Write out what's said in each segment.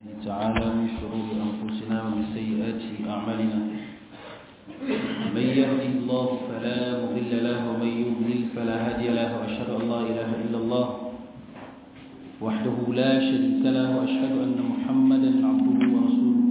تعالى من شرور أنفسنا ومن سيئات أعمالنا من يهده الله فلا مضل له ومن يضلل فلا هادي له وأشهد أن لا إله إلا الله وحده لا شريك له وأشهد أن محمدا عبده ورسوله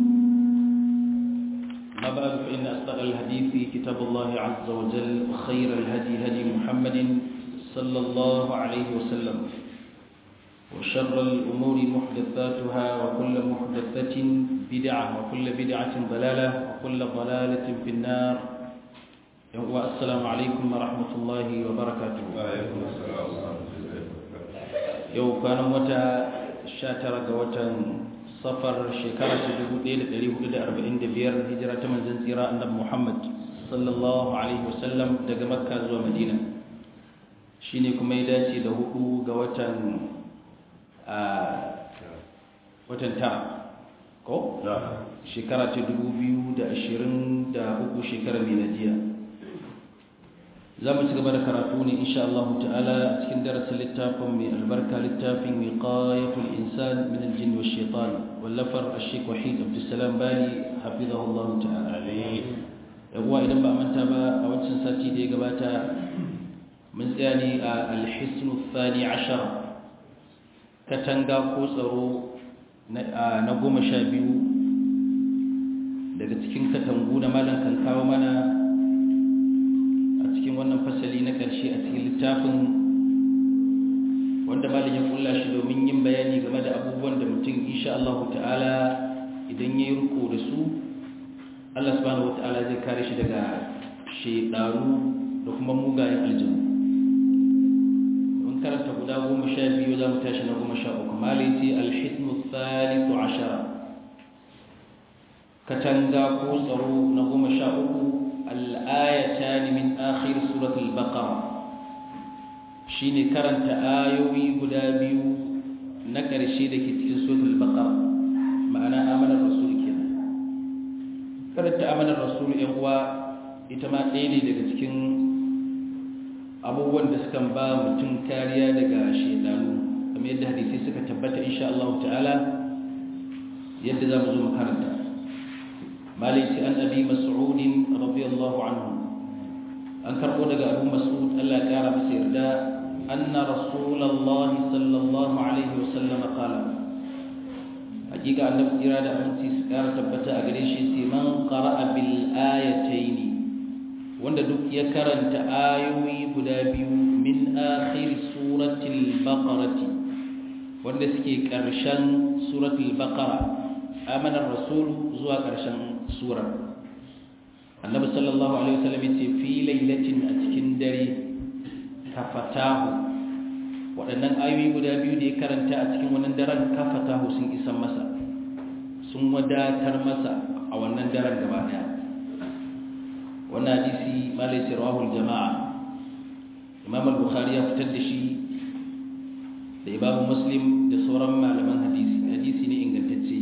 ما بعد فإن أصدق الحديث كتاب الله عز وجل وخير الهدي هدي محمد صلى الله عليه وسلم وشر الأمور محدثاتها وكل محدثة بدعة وكل بدعة ضلالة وكل ضلالة في النار والسلام عليكم ورحمة الله وبركاته وعليكم السلام ورحمة الله yau kwanan wata 19 ga watan safar shekara ta 1445 hijira ta manzon tsira annabi Muhammad sallallahu alaihi wasallam daga makka zuwa madina shine kuma ya dace da hudu ga watan a watan tara ko نعم shekara ta 2023 shekarar miladiya za mu ci gaba da karatu ne insha Allah ta'ala a cikin darasin littafin mai albarka littafin wiqayatul insan min al-jinn wa shaitan wallafar ash-shaykh wahid abdussalam bali hafizahu Allah ta'ala yawa idan ba a manta ba a wancan sati da ya gabata mun tsaya ne a al-hisn ath-thani ashar katanga ko tsaro na goma sha biyu daga cikin katangu da malam kan kawo mana a cikin wannan fasali na ƙarshe a cikin littafin wanda malam ya kulla shi domin yin bayani game da abubuwan da mutum insha Allah ta'ala idan ya yi riko da su Allah subhanahu wata'ala zai kare shi daga shaidaru da kuma mugayen aljanu mun karanta guda goma sha biyu za mu tashi na goma sha uku malaiti alhisnu thalithu ashara katanga ko tsaro na goma sha uku al'ayatan min akhir suratul baqara shine karanta ayoyi guda biyu na ƙarshe da ke cikin suratul baqara ma'ana amanar rasul kenan karanta amanar rasul yan uwa ita ma ɗaya ne daga cikin abubuwan da suka ba mutum kariya daga shaidanu kamar yadda hadisi suka tabbata insha Allah ta'ala yadda za mu zo makaranta maliki an abi mas'ud radiyallahu anhu an karbo daga abu mas'ud Allah ya kara masa yarda anna rasulullahi sallallahu alaihi wasallam qala hakika annabi kira da aminci su kara tabbata a gare shi sai man qara'a bil ayatayn wanda duk ya karanta ayoyi guda biyu min akhir suratul baqarati wanda suke ƙarshen suratul baqara amanar rasul zuwa ƙarshen surar annabi sallallahu alaihi wasallam yace fi lailatin a cikin dare kafatahu waɗannan ayoyi guda biyu da ya karanta a cikin wannan daren kafatahu sun isan masa sun wadatar masa a wannan daren gaba daya wannan hadisi malai rawahul jama'a imam al-bukhari ya fitar da shi da imam muslim da sauran malaman hadisi hadisi ne ingantacce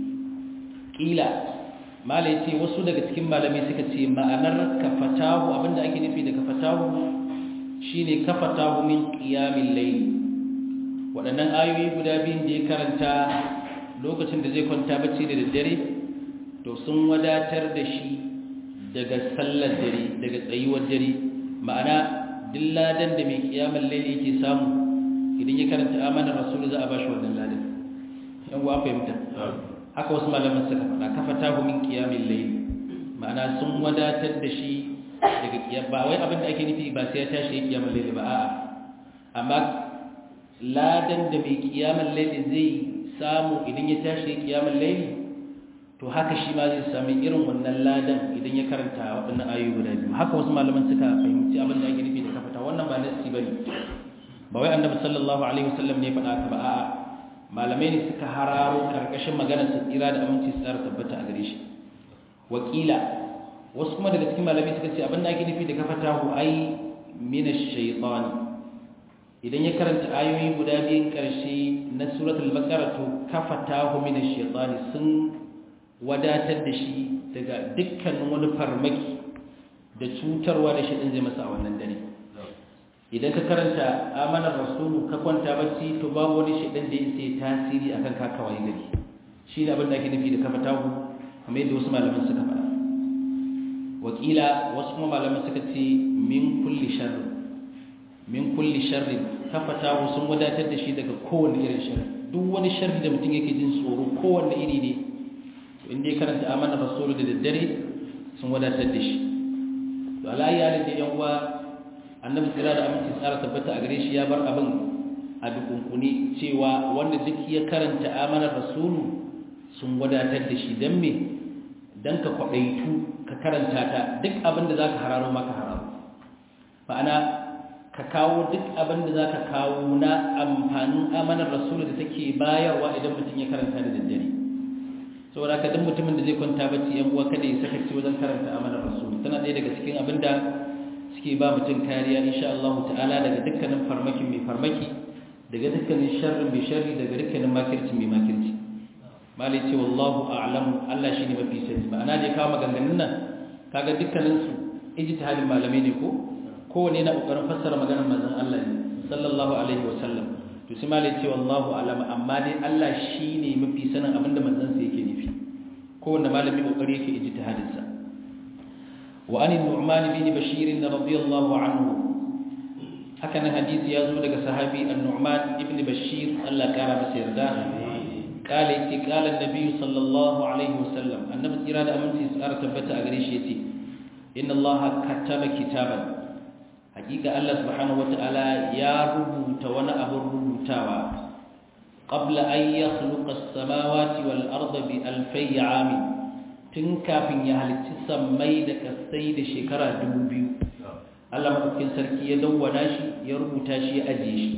kila malai ce wasu daga cikin malamai suka ce ma'anar kafatahu abinda ake nufi da kafatahu shine kafatahu min qiyamil layl waɗannan ayoyi guda biyun da ya karanta lokacin da zai kwanta bacci da daddare to sun wadatar da shi daga sallar dare daga tsayuwar dare ma'ana dilladan da mai kiyamar laili yake samu idan ya karanta amanar rasul za a bashi wannan ladan yan uwa fahimta haka wasu malaman suka faɗa kafa tahu min kiyamil layl ma'ana sun wadatar da shi daga kiyam ba wai abin da ake nufi ba sai ya tashi ya kiyamar layl ba a'a amma ladan da mai kiyamar layl zai samu idan ya tashi ya kiyamar layl to haka shi ma zai sami irin wannan ladan idan ya karanta waɗannan ayoyi guda biyu haka wasu malaman suka fahimci abin da ake nufi da kafata wannan ba nasi bane ba wai annabi sallallahu alaihi wasallam ne faɗa ka ba a'a malamai ne suka hararo karkashin maganar sa tsira da aminci su tsara tabbata a gare shi wakila wasu kuma daga cikin malamai suka ce abin da ake nufi da kafata hu ai min ash-shaytan idan ya karanta ayoyi guda biyun karshe na suratul baqara to kafata hu min ash-shaytan sun wadatar da shi daga dukkanin wani farmaki da cutarwa da shi ɗin zai masa a wannan dare idan ka karanta amanar rasulu ka kwanta bacci to babu wani shaidan da yake tasiri akan ka kawai gari shi ne abin da ake nufi da kafa tagu kamar yadda wasu malaman suka faɗa wakila wasu kuma malaman suka ce min kulli sharri min kulli sharri kafa tagu sun wadatar da shi daga kowane irin sharri duk wani sharri da mutum yake jin tsoro kowanne iri ne to inda ya karanta amana rasulu da daddare sun wadatar da shi to alayi halin da yan uwa annabi tsira da aminci tsara tabbata a gare shi ya bar abin a dukunkuni cewa wanda duk ya karanta amanar rasulu sun wadatar da shi don me don ka kwaɗaitu ka karanta ta duk abin da za ka hararo maka hararo ma'ana ka kawo duk abin da za ka kawo na amfanin amanar rasulu da take bayarwa idan mutum ya karanta da daddare saboda ka duk mutumin da zai kwanta bacci yan uwa kada ya sakaci wajen karanta amanar rasulu tana ɗaya daga cikin abin da suke ba mutum kariya insha Allah ta'ala daga dukkanin farmakin mai farmaki daga dukkanin sharrin mai sharri daga dukkanin makirci mai makirci malai ce wallahu a'lam Allah shine mafi sani ma'ana da kawo maganganun nan kaga dukkanin su ijtihadin malamai ne ko kowane yana kokarin fassara maganar manzon Allah ne sallallahu alaihi wa sallam to sai malai ce wallahu a'lam amma dai Allah shine mafi sanin abinda manzon sa yake nufi kowanne malami kokari yake ijtihadin sa wa an nu'man bin bashir radiyallahu anhu haka nan hadisi ya zo daga sahabi an-nu'man ibn bashir Allah kara masa yarda قال يتي قال النبي صلى الله عليه وسلم النبي تيرا da aminci tsara tabbata a gare shi yace inna allaha kataba kitaban hakika Allah subhanahu wataala ya rubuta wani abin rubutawa qabla an yakhluqa as-samawati wal arda bi alfay am tun kafin ya halicci sammai da kasai da shekara 2000 Allah madaukakin sarki ya dawwana shi ya rubuta shi ya ajiye shi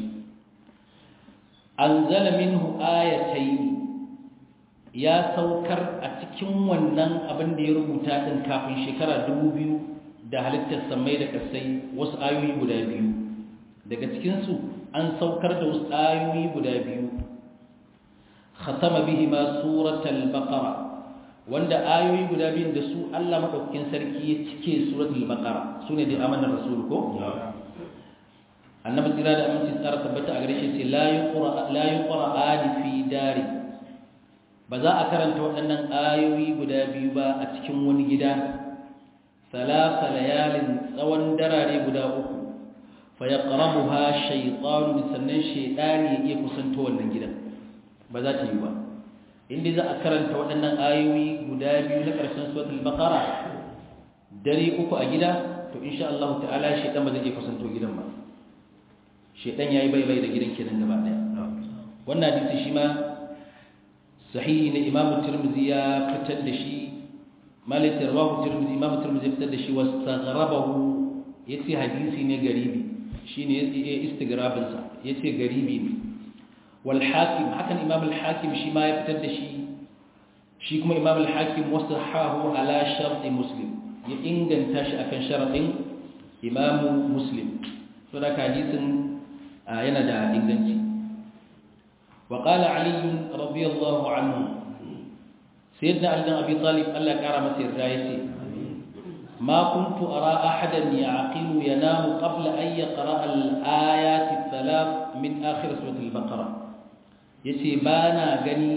anzala minhu ayatayn ya saukar a cikin wannan abin da ya rubuta din kafin shekara 2000 da halittar samai da kasai wasu ayoyi guda biyu daga cikin su an saukar da wasu ayoyi guda biyu khatama bihi ma suratul baqara wanda ayoyi guda biyun da su Allah madaukakin sarki ya cike suratul baqara sune da amanar rasul ko annabi tsira da aminci tsara tabbata a gare shi ce la yuqra la yuqra fi dari ba za a karanta waɗannan ayoyi guda biyu ba a cikin wani gida salasa layalin tsawon darare guda uku fa yaqrabuha shaytanu sannan shaytani ya iya kusanto wannan gidan ba za ta yi ba inda za a karanta waɗannan ayoyi guda biyu na ƙarshen suratul baqara dare uku a gida to insha Allah ta'ala shaytan ba zai iya kusanto gidan ba shaytan yayi bai bai da gidan kenan gaba daya wannan hadisi shi ma sahihi ne imam tirmidhi ya fitar da shi malik rawahu tirmidhi imam tirmidhi fitar da shi wastaghrabahu yace hadisi ne garibi shine yace istigrabin sa yace garibi ne wal hakim hakan imam al hakim shi ma ya fitar da shi shi kuma imam al hakim wasahahu ala shart muslim ya inganta shi akan sharadin imam muslim so da hadisin yana da inganci وقال علي رضي الله عنه سيدنا علي بن ابي طالب الله كرم مسير رايتي ما كنت ارى احدا يعقل ينام قبل ان يقرا الايات الثلاث من اخر سوره البقره yace bana gani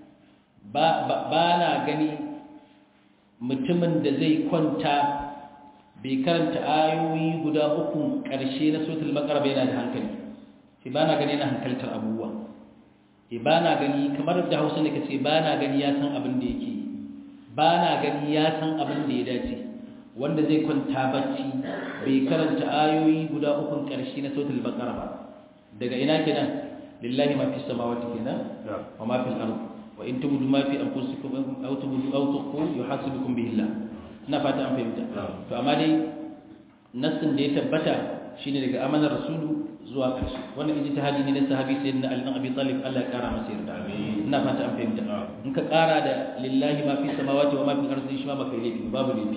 bana gani mutumin da zai kwanta bai karanta ayoyi guda uku ƙarshe na suratul baqara bai yana da hankali sai bana gani na hankaltar abubuwa e ba na gani kamar da hausa ne ka ce ba na gani ya san abin da yake ba na gani ya san abin da ya dace wanda zai kwanta bacci bai karanta ayoyi guda ukun ƙarshe na sautul baqara ba daga ina kenan lillahi ma fi samawati kenan wa ma fil ard wa in tubdu ma fi anfusikum aw tubdu aw tuqu yuhasibukum bihi Allah ina fata an fahimta to amma dai nassin da ya tabbata shine daga amanar rasulu zuwa ƙarshe wannan ijtihadi ne na sahabi sayyidina Ali bin Abi Talib Allah ya kara masa yarda ina fata an fahimta in ka kara da lillahi ma fi samawati wa ma fi ardi shi ma baka laifi babu laifi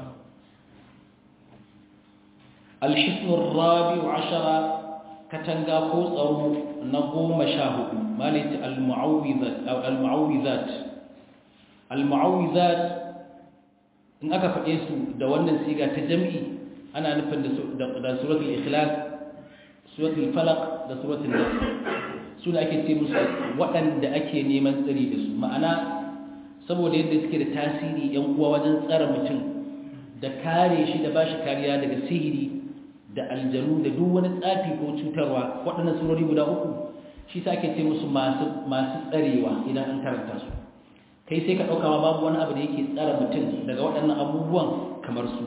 الحصن الرابع عشر كتنغا كو tsaro na goma sha hudu malati al-mu'awwidhat aw al-mu'awwidhat al-mu'awwidhat in aka faɗe su da wannan siga ta jam'i ana nufin da suratul ikhlas suratul falaq da suratul nas su da ake ce musu waɗanda ake neman tsari da su ma'ana saboda yadda suke da tasiri yan uwa wajen tsara mutum da kare shi da bashi kariya daga sihiri da aljanu da duk wani tsafi ko cutarwa waɗannan surori guda uku shi sa ake ce musu masu tsarewa idan an karanta su kai sai ka ɗauka ma babu wani abu da yake tsara mutum daga waɗannan abubuwan kamar su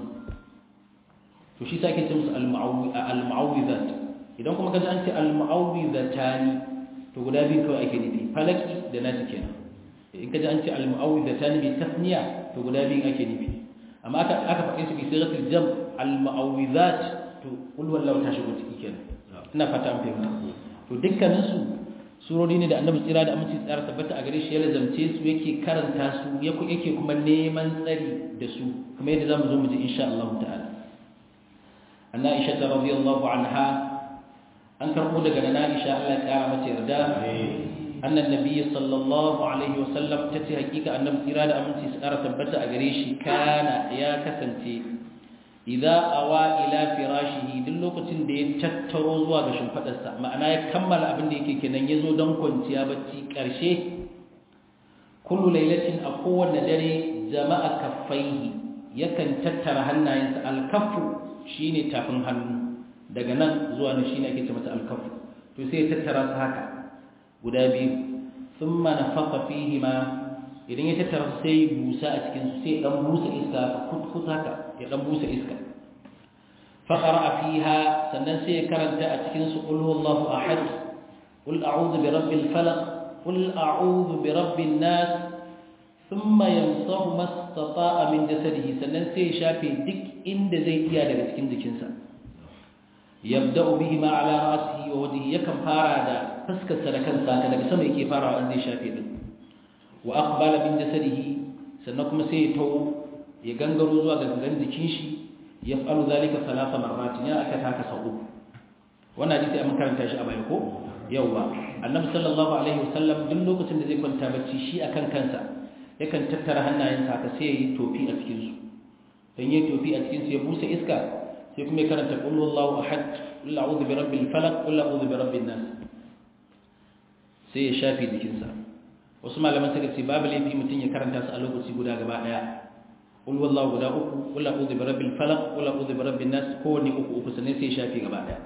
to shi sa ake ce musu al-mu'awwizat idan kuma kaji an ce al-mu'awwizatani to guda biyu kawai ake nufi falaki da nasi kenan in kaji an ce al-mu'awwizatani bi tasniya to guda biyu ake nufi amma aka aka faɗe su bi sigatul jam al-mu'awwizat to kul wallahu ta shigo ciki kenan ina fata an fahimta to dukkanin su surori ne da annabi tsira da aminci tsara tabbata a gare shi ya lazamce su yake karanta su yake kuma neman tsari da su kuma yadda zamu zo mu ji insha Allah ta'ala anna aisha radiyallahu anha an karbo daga nana aisha Allah ya kara mata yarda annan nabiy sallallahu alaihi wasallam tace hakika annabi tsira da aminci tsara tabbata a gare shi kana ya kasance idza awa ila firashihi duk lokacin da ya tattaro zuwa ga shimfadarsa ma'ana ya kammala abin da yake kenan yazo don kwanciya bacci karshe kullu lailatin a kowanne dare jama'a kaffaihi yakan tattara hannayensa alkaffu shine tafin hannu daga nan zuwa nan shine ake ce mata alkaffu to sai ya tattara su haka guda biyu thumma nafaqa fihi ma idan ya tattara sai busa a cikin su sai dan busa iska kutkut haka ya dan busa iska fa qara'a fiha sannan sai ya karanta a cikin su qul huwallahu ahad qul a'udhu bi rabbil falaq qul a'udhu bi rabbin nas thumma yamsahu mastata'a min jasadihi sannan sai ya shafe duk inda zai iya daga cikin jikinsa yabda'u bihi ma ala ra'sihi wa wajhihi yakan fara da fuskar sa da kansa daga sama yake farawa an zai shafe din wa aqbala min jasadihi sannan kuma sai ya tawo ya gangaro zuwa ga gangan jikin shi ya falu zalika salasa marrat ya aka taka sau uku wannan hadisi an karanta shi a baya ko yawa annabi sallallahu alaihi wasallam duk lokacin da zai kwanta bacci shi akan kansa yakan tattara hannayensa haka sai ya yi tofi a cikin su dan yayi tofi a cikin su ya busa iska sai kuma ya karanta qul huwallahu ahad qul a'udhu bi rabbil falaq qul a'udhu bi rabbin nas sai ya shafi jikinsa wasu malaman suka ce babu laifi mutum ya karanta su a lokaci guda gaba daya qul wallahu guda uku qul a'udhu bi rabbil falaq qul a'udhu bi rabbin nas kowanne uku uku sannan sai shafi gaba daya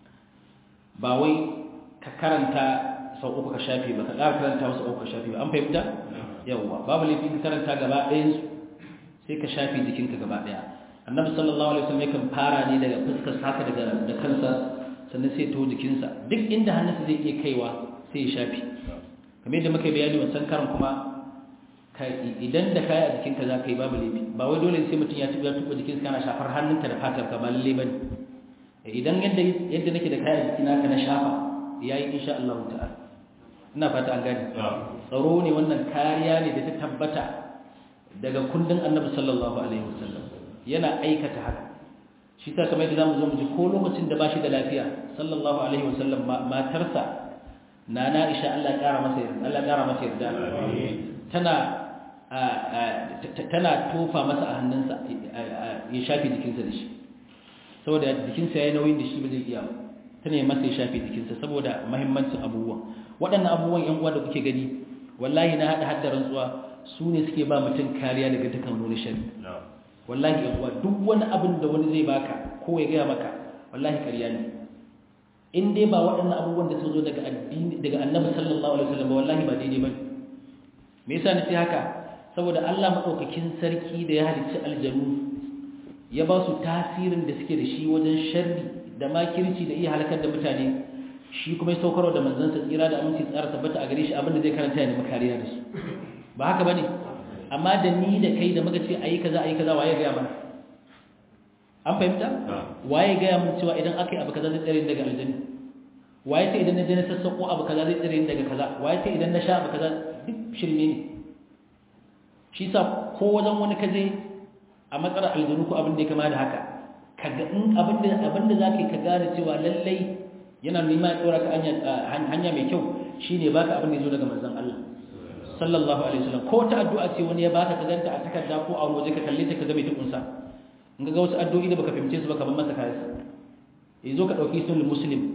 ba wai ka karanta sau uku ka shafi ba ka ƙara karanta wasu uku ka shafi ba an fahimta yawwa babu laifi ka karanta gaba ɗayan su sai ka shafi jikinka gaba daya annabi sallallahu alaihi wasallam yakan fara ne daga fuskar haka daga da kansa sannan sai to jikinsa duk inda hannunsa zai iya kaiwa sai ya shafi kamar yadda muka bayani wancan karan kuma idan da kaya a jikinka za ka yi babu laifi ba wai dole sai mutum ya tuba tuba jikinsa kana shafar hannunka da fatar ka ba lalle bane idan yadda yadda nake da kaya a jikina ka na shafa yayi insha Allah ta'ala ina fata an gane tsaro ne wannan kariya ne da ta tabbata daga kundin Annabi sallallahu alaihi wasallam yana aikata haka shi ta kamar yadda zamu zo mu ji ko lokacin da bashi da lafiya sallallahu alaihi wasallam matarsa nana Aisha Allah ya kara masa Allah ya kara masa yarda tana tana tofa masa a hannunsa ya shafi jikinsa da shi saboda jikinsa ya yi nauyin da shi ba zai iya tana yi masa ya shafi jikinsa saboda mahimmancin abubuwan waɗannan abubuwan yan uwa da kuke gani wallahi na haɗa hadda rantsuwa su ne suke ba mutum kariya daga dukkan wani shari wallahi yan uwa duk wani abin da wani zai baka ko ya gaya maka wallahi ƙarya ne in dai ba waɗannan abubuwan da suka zo daga addini daga annabi sallallahu alaihi wasallam wallahi ba daidai bane me yasa nace haka saboda Allah madaukakin sarki da ya halicci aljanu ya ba su tasirin da suke da shi wajen sharri da makirci da iya halakar da mutane shi kuma ya saukarwa da manzansa tsira da aminci tsara tabbata a gare shi abinda zai karanta ya nemi kariya da su ba haka bane amma da ni da kai da muka ce ayi kaza ayi kaza waye ga mana an fahimta waye ga mun cewa idan aka yi abu kaza zai tsare daga aljanna waye sai idan na je na sassako abu kaza zai tsare daga kaza waye sai idan na sha abu kaza duk shirme ne shi sa ko wajen wani kaje a matsar aljanu ko abin da ya kama da haka kaga in abin da abin da zaka ka gane cewa lallai yana nema ya dora ka hanya mai kyau shine baka abin da yazo daga manzon Allah sallallahu alaihi wasallam ko ta addu'a ce wani ya baka ka ganta a takarda ko a waje ka kalle ta ka ga mai tukunsa in ga wasu addu'o'i da baka fahimce su ba ka ban masa kayansa yazo ka dauki sunan muslim ka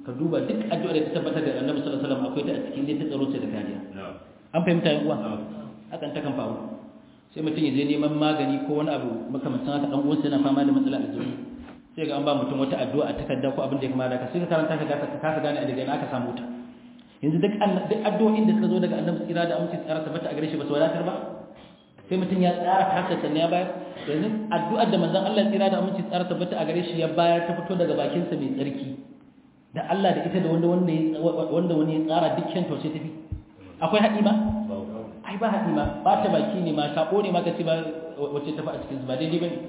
ka duba duk addu'a da ta tabbata da Annabi sallallahu alaihi wasallam akwai ta a cikin da ta tsaro ce da kariya an fahimta yan uwa hakan ta kan faru sai mutum ya je neman magani ko wani abu makamancin haka dan uwansa yana fama da matsala a jiki sai ga an ba mutum wata addu'a a takarda ko abin da ya kamata ka sai ka karanta ka ka kasa gane a daga ina aka samu ta yanzu duk duk addu'o'in da suka zo daga Annabi tsira da aminci tsara tabbata a gare shi ba su wadatar ba sai mutum ya tsara taka sannan ya bayar yanzu addu'ar da manzon Allah tsira da aminci tsara tabbata a gare shi ya bayar ta fito daga bakinsa mai tsarki da Allah da ita da wanda wanda wanda wani ya tsara dukkan to sai tafi akwai haɗi ma ai ba haɗi ma ba ta baki ne ma sako ne ma kace ba wacce tafi a cikin su ba daidai bane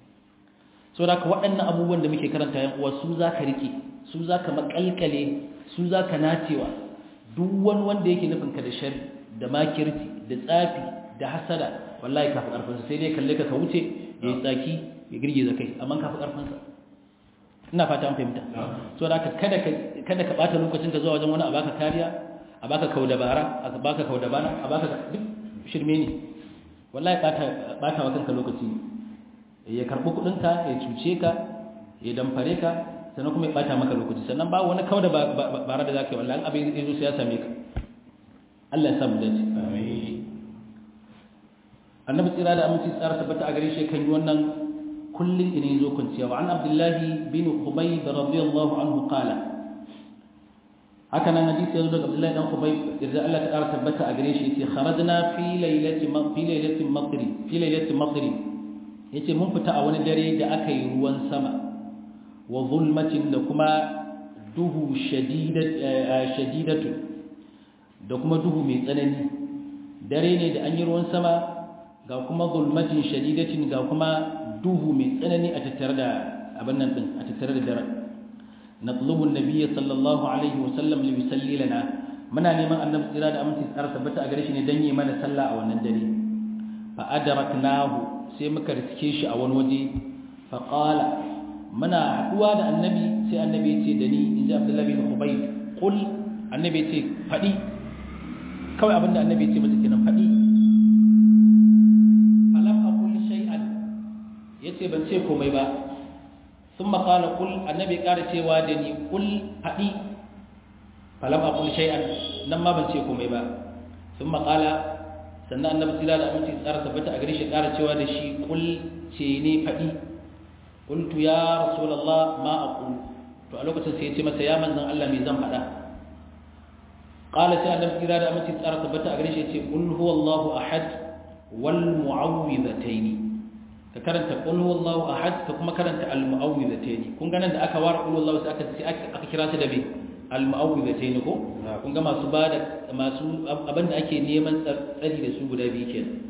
so da ka waɗannan abubuwan da muke karanta yan uwa su zaka rike su zaka makalkale su zaka nacewa duk wani wanda yake nufin ka da shari da makirci da tsafi da hasada wallahi kafi karfinsa sai dai kalle ka ka wuce ya yi tsaki ya girgiza kai amma kafi karfinsa ina fata an fahimta so da ka kada ka kada ka bata lokacin ka zuwa wajen wani a baka kariya a baka kaudabara a baka kaudabana a baka duk shirme ne wallahi bata bata wa kanka lokaci ya karbi kudin ka ya cuce ka ya damfare ka sannan kuma ya bata maka lokaci sannan ba wani kauda bara da zaka yi wallahi abin zai zo sai ya same ka Allah ya samu dace amin annabi tsira da aminci tsara tabbata a gare shi kan yi wannan kullum ina zo kwanciya wa an abdullahi bin khubayb radiyallahu anhu qala haka nan hadisi ya zo daga abdullahi dan khubayb irza Allah ta ƙara tabbata a gare shi yace kharajna fi laylati fi laylati matri fi laylati matri yace mun fita a wani dare da aka yi ruwan sama wa zulmatin da kuma duhu shadidatu da kuma duhu mai tsanani dare ne da an yi ruwan sama ga kuma zulmatin shadidatin ga kuma duhu mai tsanani a tattare da abin nan din a tattare da dare natlubu annabiyyi sallallahu alaihi wa sallam li yusalli lana muna neman annabi tsira da aminci tsara tabbata a gare shi ne dan yi mana sallah a wannan dare fa adraknahu sai muka riske shi a wani waje fa qala muna haduwa da annabi sai annabi ya ce da ni inji abdullahi bin ubayd qul annabi ya ce fadi kawai abinda annabi ya ce masa kenan fadi yace ban ce komai ba sun makala kul annabi ƙara cewa da ni kul haɗi falam a kul shay'an nan ma ban ce komai ba sun makala sannan annabi tsira da aminci tsara tabbata a gare shi ƙara cewa da shi kul ce ne faɗi kultu ya rasulallah ma a kul to a lokacin sai ya ce masa ya manzan Allah mai zan faɗa ƙala sai annabi tsira da aminci tsara tabbata a gare shi ya ce kul huwallahu ahad wal mu'awwidhataini ka karanta qul huwallahu ahad ka kuma karanta al mu'awwidhatayn kun ga nan da aka ware qul huwallahu sai aka sai aka kira su da me al mu'awwidhatayn ko kun ga masu bada masu abinda ake neman tsari da su guda biyu kenan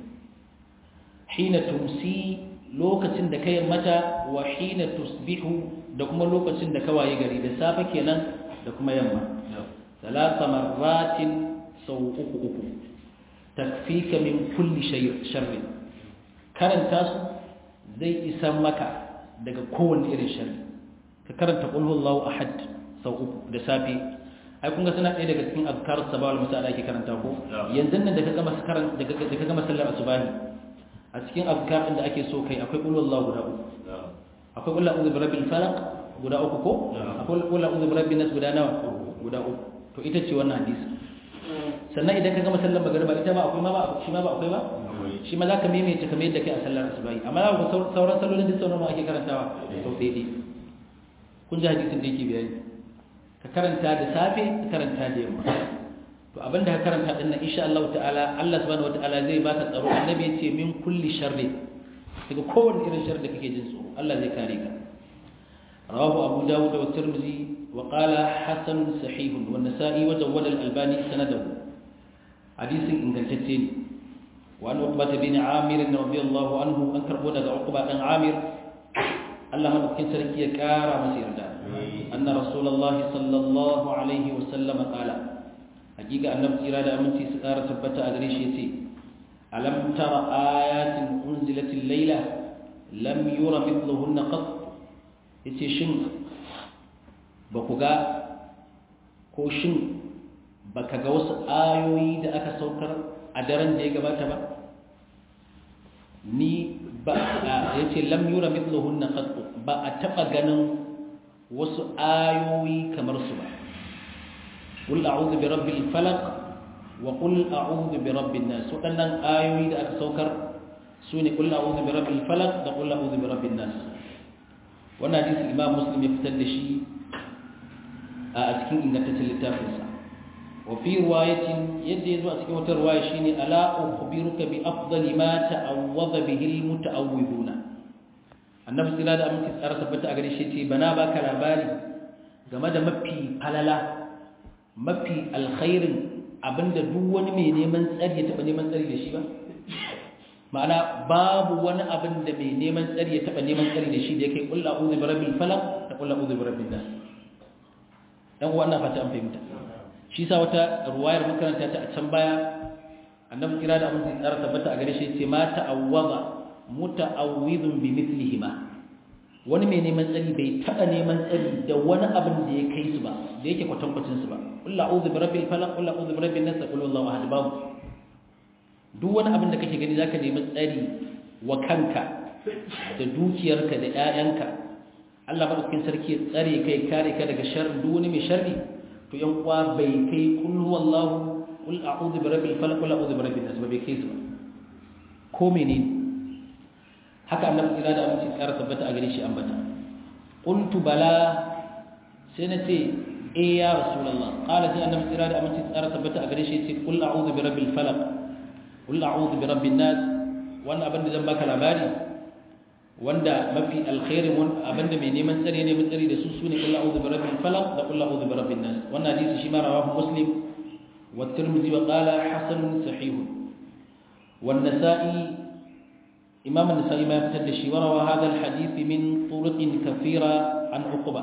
hina tumsi lokacin da kai mata wa hina tusbihu da kuma lokacin da ka waye gari da safe kenan da kuma yamma ثلاث مرات sau uku uku takfika min kulli sharri karanta su zai isa maka daga kowanne irin sharri ka karanta qul huwallahu ahad sau uku da safe ai kun ga suna ɗaya daga cikin azkar sabah wal masa da ake karanta ko yanzu nan da ka gama karan da ka gama sallar asubahi a cikin azkar din da ake so kai akwai qul huwallahu guda uku akwai qul a'udhu bi rabbil falaq guda uku ko akwai qul a'udhu bi rabbin nas guda nawa guda uku to ita ce wannan hadisi sannan idan ka gama sallar magariba ita ma akwai ma ba shi ma ba akwai ba shi ma za ka maimaita kamar yadda kai a sallar asubahi amma za ku sauran sallolin duk sauran ake karantawa sau ɗaya kun ji hadisin da yake bayani ka karanta da safe ka karanta da yamma to abin da ka karanta din nan insha Allah ta'ala Allah subhanahu wata'ala zai baka tsaro annabi ya ce min kulli sharri daga kowanne irin sharri da kake jin tsoro Allah zai kare ka rawahu abu dawud wa tirmidhi وقال حسن صحيح والنسائي وجود الألباني سنده حديث إن كنتين وأن عقبة بن عامر رضي الله عنه أنكر بودا عقبة بن عامر الله من أكين سركي كارا مسير دا أن رسول الله صلى الله عليه وسلم قال حقيقة أن نبتي رادة أمنتي سكارة ثبت أدريش يتي ألم تر آيات أنزلت الليلة لم ير مثلهن قط يتي شنك ba ku ga ko shin ba ka ga wasu ayoyi da aka saukar a daren da ya gabata ba ni ba ya ce lam mithluhunna qattu ba a taba ganin wasu ayoyi kamar su ba qul a'udhu bi rabbil falaq wa qul a'udhu bi rabbin nas wadannan ayoyi da aka saukar sune qul a'udhu bi rabbil falaq da qul a'udhu bi rabbin nas wannan hadisi imam muslim ya fitar da shi a cikin ingantaccen littafinsa wa fi riwayatin yadda yazo a cikin wata riwaya shine ala ukhbiruka bi afdali ma ta'awwadha bihi almutaawwiduna annabi sallallahu alaihi wasallam tsara tabbata a gare shi ce bana baka labari game da mafi falala mafi alkhairin abinda duk wani mai neman tsari ya taba neman tsari da shi ba ma'ana babu wani abin da mai neman tsari ya taba neman tsari da shi da yake kullu a'udhu bi rabbil falaq da kullu a'udhu bi rabbin nas dan uwa ina fata an fahimta shi sa wata ruwayar makaranta ta a can baya annabi kira da abin tsara tabbata a gare shi ce ma ta'awwaza muta'awwidun bi mithlihima wani mai neman tsari bai taba neman tsari da wani abin da ya kai su ba da yake kwatankwacin su ba kullu a'udhu bi rabbil falaq kullu a'udhu bi rabbin nas qul huwallahu ahad babu duk wani abin da kake gani zaka nemi tsari wa kanka da dukiyarka da ƴaƴanka Allah madaukakin sarki ya tsare kai kare ka daga sharri duk wani mai sharri to yan uwa bai kai kul huwallahu qul a'udhu bi rabbil falaq qul a'udhu bi rabbin nas bai kai su ko menene haka annabi kira da aminci tsara tabbata a gare shi ambata qultu bala sai na ce eh ya rasulullah qala sai annabi kira da aminci tsara tabbata a gare shi ce qul a'udhu bi rabbil falaq qul a'udhu bi rabbin nas wannan abin da zan baka labari wanda mafi alkhairin abinda mai neman tsare ne tsare da su sune qul a'udhu bi rabbil falaq da qul a'udhu bi rabbin nas wannan hadisi shi ma rawahu muslim wa tirmidhi wa qala hasan sahih wan nasa'i imam an-nasa'i ma fitar da shi wa rawa hadha al-hadith min turuq kathira an uqba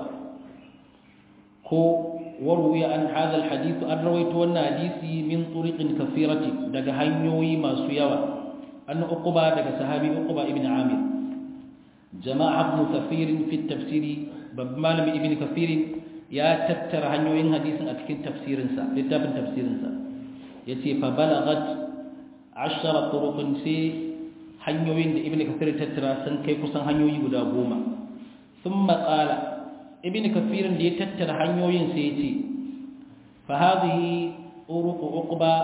ko warwiya an hadha al-hadith an rawaitu wannan hadisi min turuq kathirati daga hanyoyi masu yawa an uqba daga sahabi uqba ibn amir جماعة ابن كثير في التفسير بمال من ابن كثير يا تتر هنيوين حديث أتكين تفسير سا لتاب تفسير سا يتي فبلغت عشر طرق سي هنيوين ابن كثير تتر سن كي كسن هنيوي غدا غوما ثم قال ابن كثير دي تتر هنيوين سيتي فهذه طرق عقبة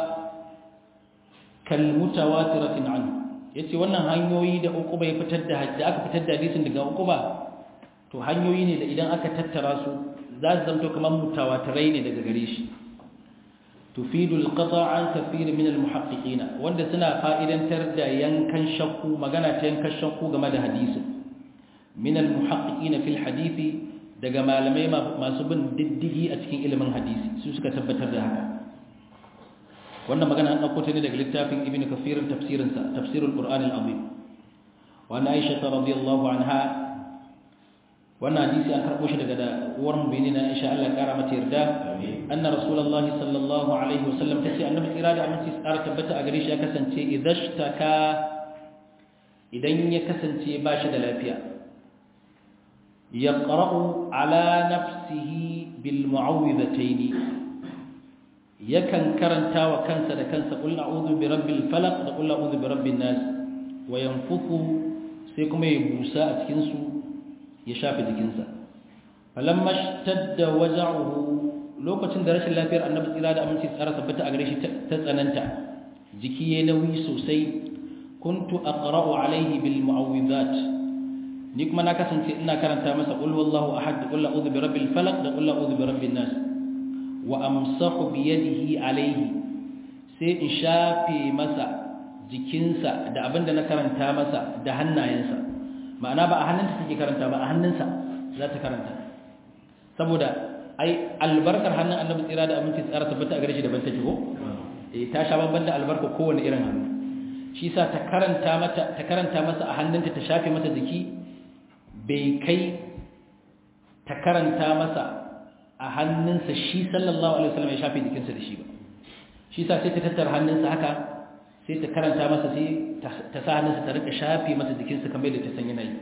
كالمتواترة عنه ya ce wannan hanyoyi da uku bai fitar da da aka fitar da hadisin daga uku ba to hanyoyi ne da idan aka tattara su za su zamto kamar mutawatirai ne daga gare shi tufidu alqata' an kathir min almuhaqqiqin wanda suna fa'idantar da yankan shakku magana ta yankan shakku game da hadisin min almuhaqqiqin fil hadisi daga malamai masu bin diddigi a cikin ilimin hadisi su suka tabbatar da haka wannan magana an ɗauko ta ne daga littafin ibn kafirin tafsirinsa tafsirul qur'an al-azim wa na aisha radiyallahu anha wannan hadisi an karɓo shi daga da uwar mu'minin aisha Allah ya kara mata yarda anna rasulullahi sallallahu alaihi wasallam tace annabi tsira da aminci tsara tabbata a gare shi ya kasance idashtaka idan ya kasance ba shi da lafiya yaqra'u ala nafsihi bil mu'awwidhatayn yakan karanta wa kansa da kansa qul a'udhu bi rabbil falaq da qul a'udhu bi rabbin nas wa yanfuthu sai kuma ya busa a cikin su ya shafe jikinsa falamma shtadda waja'uhu lokacin da rashin lafiyar annabi tsira da aminci tsara tabbata a gare shi ta tsananta jiki yayi nauyi sosai kuntu aqra'u alayhi bil mu'awwidhat ni kuma na kasance ina karanta masa qul wallahu ahad qul a'udhu bi rabbil falaq da qul a'udhu bi rabbin nas wa amsahu biyadihi alaihi sai in shafe masa jikinsa da abinda na karanta masa da hannayensa ma'ana ba a hannunta take karanta ba a hannunsa za ta karanta saboda ai albarkar hannun annabi tsira da aminci tsara tabbata a gare shi daban take ko eh ta sha babban da albarka kowane irin hannu shi sa ta karanta mata ta karanta masa a hannunta ta shafe masa jiki bai kai ta karanta masa a hannunsa shi sallallahu alaihi wasallam ya shafe jikinsa da shi ba shi sa sai ta tattara hannunsa haka sai ta karanta masa sai ta sa hannunsa ta rika shafe masa jikinsa kamar yadda ta san yana yi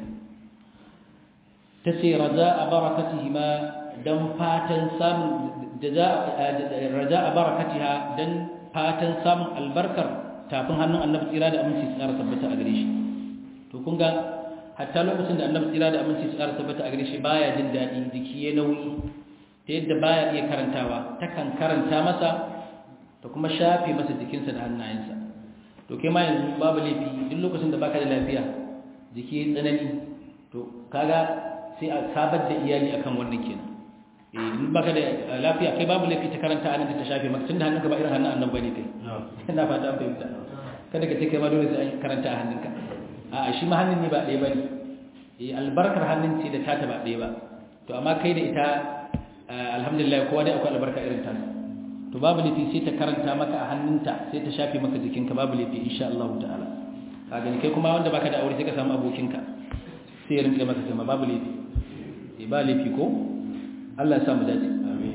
ta ce raja a barakatihi ma don fatan samun raja a barakatiha don fatan samun albarkar tafin hannun annabi tsira da aminci tsara tabbata a gare shi to kun ga hatta lokacin da annabi tsira da aminci tsara tabbata a gare shi baya jin daɗi jiki ya nauyi ta yadda baya iya karantawa takan karanta masa ta kuma shafe masa jikinsa da hannayensa to kai ma yanzu babu laifi duk lokacin da baka da lafiya jiki ya tsanani to kaga sai a sabar da iyali akan wannan kenan eh in baka da lafiya kai babu laifi ta karanta anan ta shafe maka tunda hannunka ba irin hannun annan bane kai ina fata an fahimta kada ka ce kai ma dole sai an karanta a hannunka a shi ma hannun ne ba ɗaya bane eh albarkar hannun ce da tata ba ɗaya ba to amma kai da ita alhamdulillah kowa dai akwai albarka irin ta to babu laifi sai ta karanta maka a hannunta sai ta shafe maka jikinka babu laifi insha Allah ta'ala ka gani kai kuma wanda baka da aure sai ka samu abokinka sai ya rinka maka kuma babu laifi eh ba laifi ko Allah ya sa mu dace amin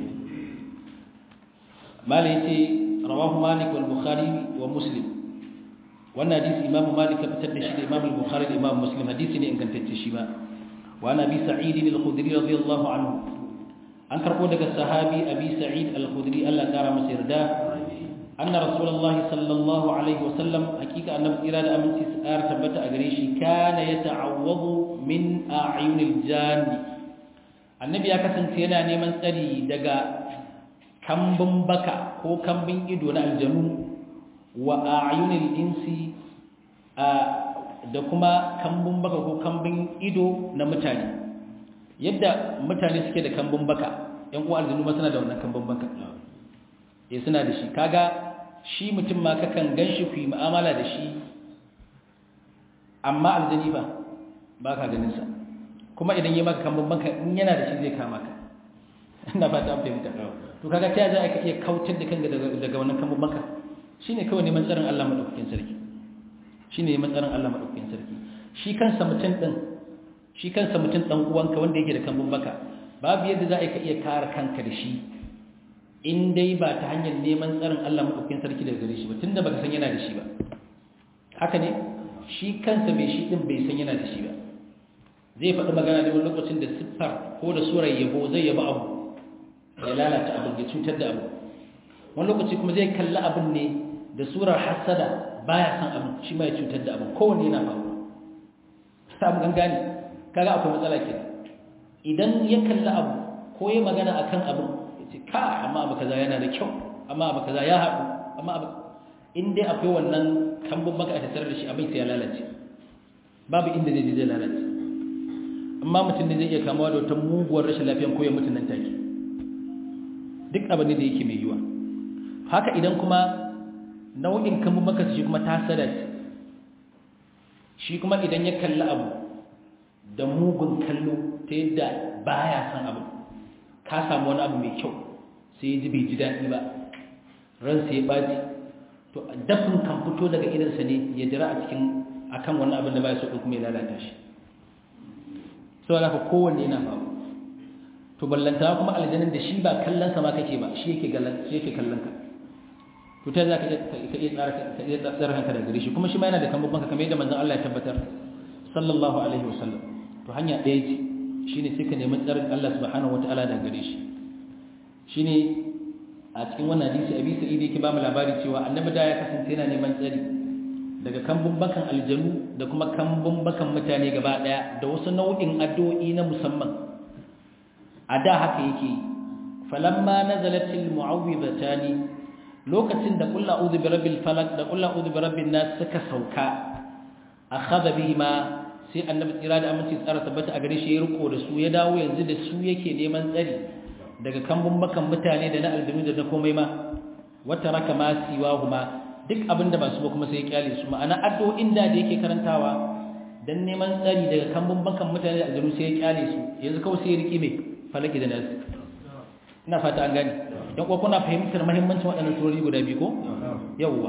malai ce rawahu malik wal bukhari wa muslim wannan hadisi imamu malik ya fitar da shi da imamu bukhari da imamu muslim hadisi ne ingantacce shi ba wa nabi sa'id al-khudri radiyallahu anhu an karbo daga sahabi abi sa'id al-khudri Allah kara masa yarda anna rasulullahi sallallahu alaihi wasallam hakika annabi tsira da aminci tsar tabbata a gare shi kana yata'awwadu min a'yunil janni annabi ya kasance yana neman tsari daga kambun baka ko kambun ido na aljanu wa a'yunil insi da kuma kambun baka ko kambun ido na mutane yadda mutane suke da kambun baka yan uwa aljanu ma suna da wannan kambun baka eh suna da shi kaga shi mutum ma kakan ganshi ku yi mu'amala da shi amma aljani ba ba ka ganin sa kuma idan yi maka kambun baka in yana da shi zai kama ka ina fata an fahimta to kaga ta za ka iya kautar da kanka daga wannan kambun baka shine kawai neman tsarin Allah madaukakin sarki shine neman tsarin Allah madaukakin sarki shi kansa mutum din shi kansa mutum dan uwanka wanda yake da kambun baka babu yadda za ka iya kare kanka da shi in dai ba ta hanyar neman tsarin Allah madaukakin sarki daga gare shi ba tunda baka san yana da shi ba haka ne shi kansa mai shi din bai san yana da shi ba zai faɗi magana ne wani lokacin da siffar ko da surar yabo zai yaba abu ya lalata abu ya cutar da abu wani lokaci kuma zai kalli abin ne da surar hasada baya san abu shi ma ya cutar da abu kowanne yana faruwa samu gangane kaga akwai matsala ke idan ya kalli abu ko ya magana akan abu ya ce ka amma abu kaza yana da kyau amma abu kaza ya haɗu amma abu in dai akwai wannan kambun maka a tattare da shi abin sai ya lalace babu inda zai zai lalace amma mutum ne zai iya kamawa da wata muguwar rashin lafiyan ko ya mutu nan take duk abin da yake mai yiwa haka idan kuma nau'in kambun maka shi kuma tasada ce shi kuma idan ya kalli abu da mugun kallo ta yadda baya san abu ka samu wani abu mai kyau sai ya ji bai ji daɗi ba ransa ya ɓaci to dafin kan fito daga idansa ne ya jira a cikin akan wannan abin da baya so kuma ya lalata shi sau da kowanne yana faru to ballanta kuma aljanin da shi ba kallon sa ma kake ba shi yake kallon ka to ta za ka iya tsara kanka da gare shi kuma shi ma yana da kan babbanka kamar yadda manzon Allah ya tabbatar sallallahu alaihi wasallam to hanya ɗaya ce shine sai ka nemi tsarin Allah subhanahu wataala da gare shi shine a cikin wannan hadisi abi sa'id yake ba mu labari cewa annabi da ya kasance yana neman tsari daga kambun bakan aljanu da kuma kambun bakan mutane gaba daya da wasu nau'in addu'o'i na musamman a da haka yake falamma nazalatil mu'awwidhatani lokacin da qul a'udhu birabbil falaq da qul a'udhu birabbin nas suka sauka akhadha bihima sai annabi tsira da aminci tsara tabbata a gare shi ya riko da su ya dawo yanzu da su yake neman tsari daga kambun bakan mutane da na aljanu da na komai ma wata raka ma siwa huma duk abin da ba su ba kuma sai ya kyale su ma'ana addu'o'in da da yake karantawa dan neman tsari daga kambun bakan mutane da aljanu sai ya kyale su yanzu kawai sai ya riki mai falaki da nasu ina fata an gane dan kuwa kuna fahimtar muhimmancin waɗannan surori guda biyu ko yawwa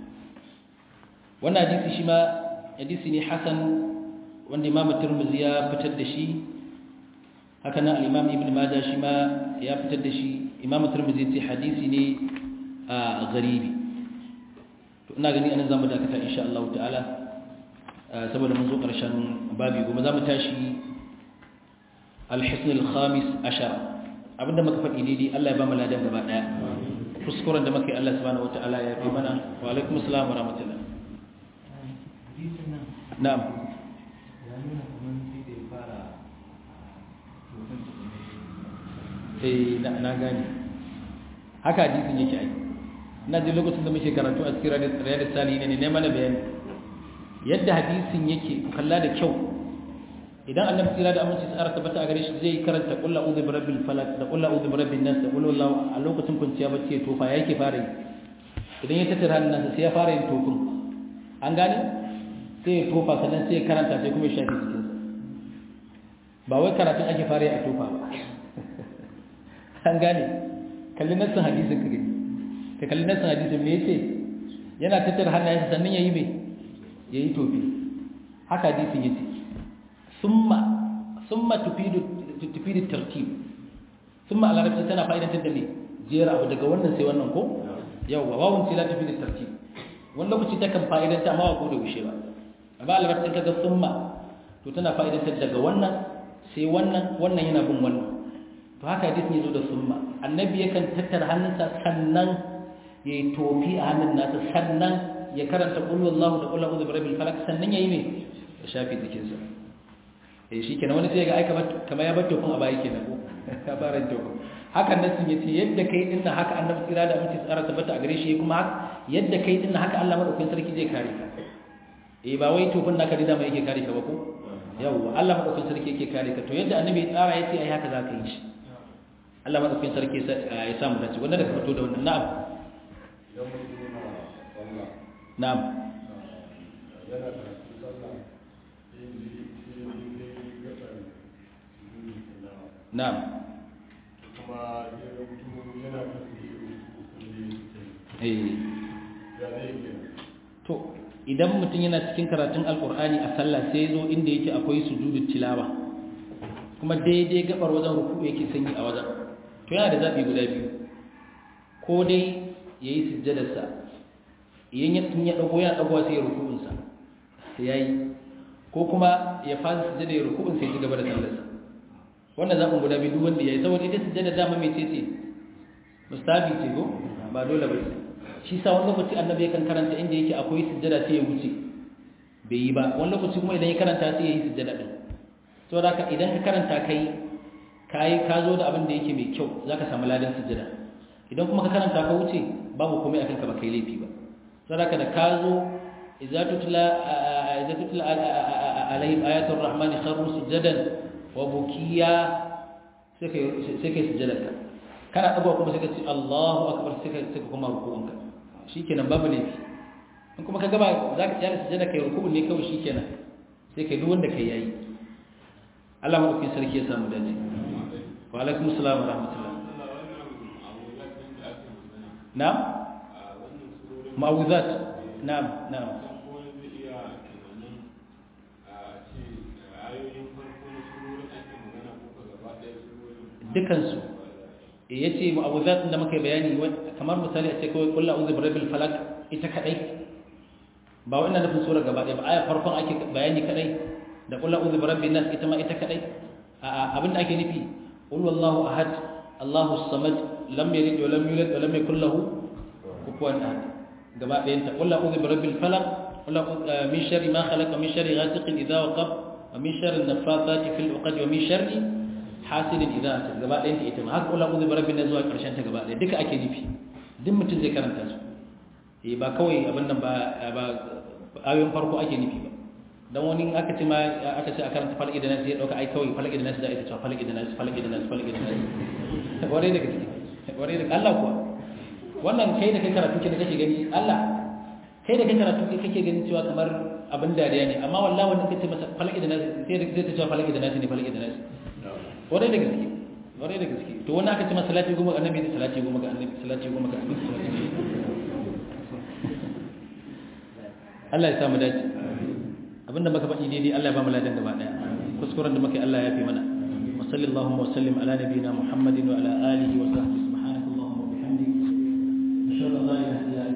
wannan hadisi shi ma hadisi ne hasan wanda imam tirmidhi ya fitar da shi haka nan al-imam ibn majah shi ma ya fitar da shi imam tirmidhi ce hadisi ne a garibi to ina gani anan zamu dakata insha Allah ta'ala saboda mun zo karshen babi kuma zamu tashi al-hisn al-khamis ashar abinda muka faɗi daidai Allah ya ba mu ladan gaba daya kuskuren da muka yi Allah subhanahu wataala ya fi mana wa alaikum assalam wa rahmatullah na'am eh na gane haka hadisin yake ai ina ji lokacin da muke karatu a cikin riyadus salihin ne ne mana bayani yadda hadisin yake ku kalla da kyau idan annabi tsira da aminci tsara tabbata a gare shi zai karanta qul a'udhu birabbil falaq da qul a'udhu birabbin nas da qul huwallahu a lokacin kwanciya bacci ya tofa yake fara yi idan ya tattara hannunsa sai ya fara yin tofin an gane sai ya tofa sannan sai ya karanta sai kuma ya shafi jikinsa ba wai karatun ake fara yi a tofa ba an gane kalli nassin hadisin ka gani ka kalli nassin hadisin me yace yana tattara hannayensa sannan yayi me yayi tofi haka hadisin yace summa summa tufidu tufidu tartib summa a larabci tana fa'idantar da me jera abu daga wannan sai wannan ko yawwa wawun ce la tufidu tartib wani lokaci ta kan fa'idanta amma ba ko da gushe ba amma a larabci kaga summa to tana fa'idantar daga wannan sai wannan wannan yana bin wannan to haka hadisin yazo da summa annabi yakan tattara hannunsa sannan yayi tofi a hannun nasa sannan ya karanta qul huwallahu da qul a'udhu birabbil falaq sannan yayi me ya shafi jikinsa eh shikenan wani sai ga ai kamar kamar ya bar tofin a baya kenan ko ka fara tofin hakan nasin yace yadda kai din haka annabi tsira da mutum tsara tabbata a gare shi kuma yadda kai din haka Allah madaukakin sarki zai kare ka eh ba wai tofin naka da mai yake kare ka ba ko yawwa Allah madaukakin sarki yake kare ka to yadda annabi ya tsara yace ai haka zaka yi shi Allah madaukakin sarki ya samu dace wannan da ka fito da wannan na'am na'am na'am to idan mutum yana cikin karatun alkur'ani a sallah sai zo inda yake akwai sujudu tilawa kuma daidai gabar wajen ruku yake sanyi a wajen to yana da zaɓi guda biyu ko dai ya yi sujjadarsa idan ya tun ya ɗago yana ɗagowa sai ya ruku'unsa sai ya yi ko kuma ya fasa sujjada ya ruku'un sai ya ci gaba da sallarsa wannan zaɓin guda biyu duk wanda ya yi saboda ita sujjada dama mai ce ce mustabi ce ko ba dole ba shi sa wani lokaci annabi yakan karanta inda yake akwai sujjada sai ya wuce bai yi ba wani lokaci kuma idan ya karanta sai ya yi sujjada din saboda haka idan ka karanta kai kai ka zo da abin da yake mai kyau zaka samu ladan sujjada idan kuma ka karanta ka wuce babu komai akan ka ba kai laifi ba saboda haka da ka zo idza tutla idza tutla alaihim ayatul rahmani kharru sujadan wa bukiya sai kai sai kai sujjada ka kana dagowa kuma sai ka ce Allahu akbar sai ka sai ka kuma ruku'unka shikenan babu laifi in kuma ka gaba za ka tsaya sujjada kai ruku'un ne kawai shikenan sai kai duk wanda kai yayi Allah madaukakin sarki ya samu dace wa alaikum assalam wa rahmatullah na'am ma'awuzat na'am na'am dukansu ya ce ma'awuzat da muka bayani kamar misali a ce kawai kulla uzu birabil falak ita kadai ba wa ina nufin sura gaba ɗaya ba aya farkon ake bayani kadai da kulla uzu birabil nas ita ma ita kadai abinda ake nufi qul wallahu ahad allahu samad lam yalid wa lam yulad wa lam yakul lahu kufuwan ahad gaba ɗayan ta kulla uzu birabil falak kulla min sharri ma khalaqa min sharri ghasiqin idha waqab wa min sharri an-naffathati fil 'uqad wa min sharri hasidin idza ta gaba ɗayan ta ita ma haka kula uzu barabbin na zuwa ƙarshen ta gaba ɗaya duka ake nufi duk mutum zai karanta su eh ba kawai abin nan ba ba ayoyin farko ake nufi ba dan wani aka ce ma aka ce a karanta falaki da nasu ya dauka ai kawai falaki da nasu da ita cewa falaki da nasu falaki da nasu falaki da nasu ware da gaske ware da Allah kuwa wannan kai da kai karatu ke da kake gani Allah kai da kai karatu ke kake gani cewa kamar abin dariya ne amma wallahi wannan kace masa falaki da nasu sai da zai ta cewa falaki da nasu ne falaki da nasu kwarai da gaske kwarai da gaske to wani aka ce masa salati goma ga annabi da salati goma ga annabi salati goma ga annabi salati Allah ya samu dace abinda muka faɗi daidai Allah ya ba mu ladan gaba daya kuskuren da muka yi Allah ya fi mana wa sallallahu wa sallim ala nabiyina muhammadin wa ala alihi wa sahbihi